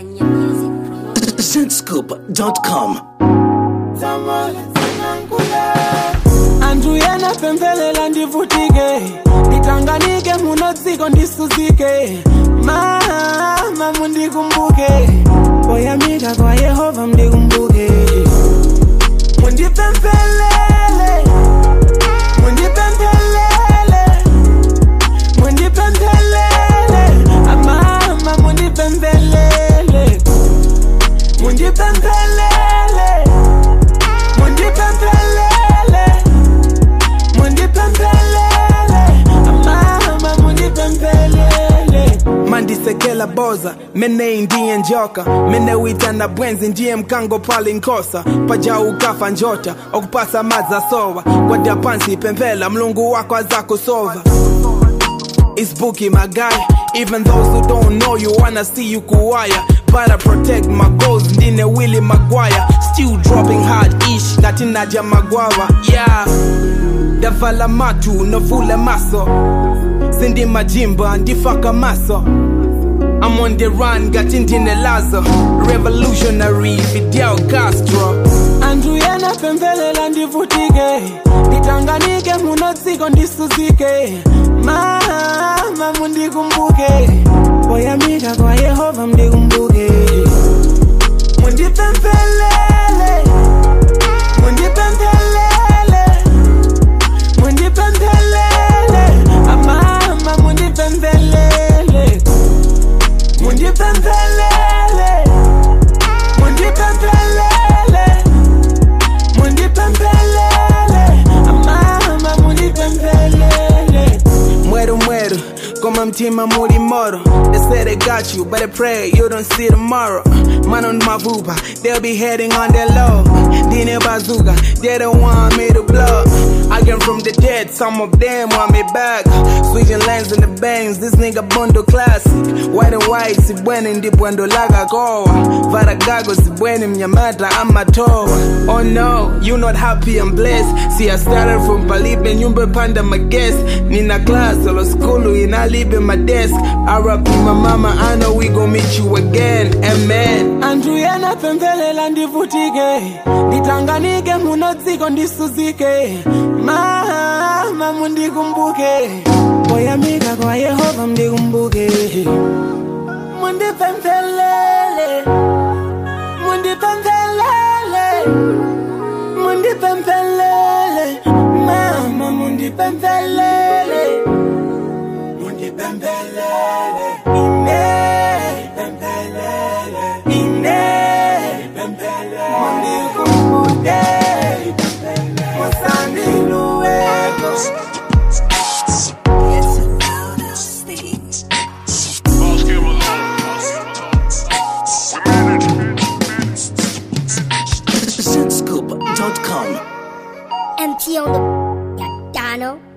Kenya Music Promotion. Zentscoop.com. anthu ena pemphelela ndivutike nditanganike muno dziko ndisuzike mama mundikumbuke poyamika kwa yehova mundikumbuke mundipemphelele mundipemphelele mundipemphelele amama mundipemphelele mundipemphelele mundipemphelele mundipemphelele amama mundipemphelele mandisekela boza mene ndiye njoka mene witana bwenzi ndiye mkango pali nkosa paja ukafa njota okupasa madza sowa kwadya pansi pemphela mlungu wako azakusova It's Bookie, my guy. Even those who don't know you wanna see you kuwaya. But I protect my goals, ndine Willie Maguire. Still dropping hard ish, ngati Nadia Magwawa. Yeah. Davala matu, novule maso. Sindi majimba, ndifaka maso. I'm on the run, ngati ndine Lazo. Revolutionary, Fidel Castro. Anthu ena pemphelela ndivutike nditanganike muno dziko ndisuzike mama mundikumbuke poyamika kwa yehova mundikumbuke mundipemphelele mundipemphelele mundipemphelele amama mundipemphelele mundipemphelele mundipemphelele mundipemphelele amama mundipemphelele mweru mweru koma mtima muli moro they say they got you but I pray you don't see tomorrow man on my vuba they'll be heading on their low dine bazooka they don't want me to blow I came from the dead some of them want me back switching lanes in the bangs this nigga bondo classic white and white sibweni ndipo ndolaga kowa varagago sibweni mnyamata amatowa oh no you not happy and blessed see I started from palibe nyumba panda maguest nina class olo skulu inalibe my desk RP my mama I know we gon' meet you again amen anthu ena pemphelela ndivutike nditanganike muno dziko ndisuzike mama mundikumbuke poyamika kwa yehova mundikumbuke mundipemphelele mundipemphelele mundipemphelele mama mundipemphelele mundipemphelele ine pemphelele ine pemphelele mundikumbuke musandiluweko Boss came along. We managed. Zentscoop.com. MT on the Dano.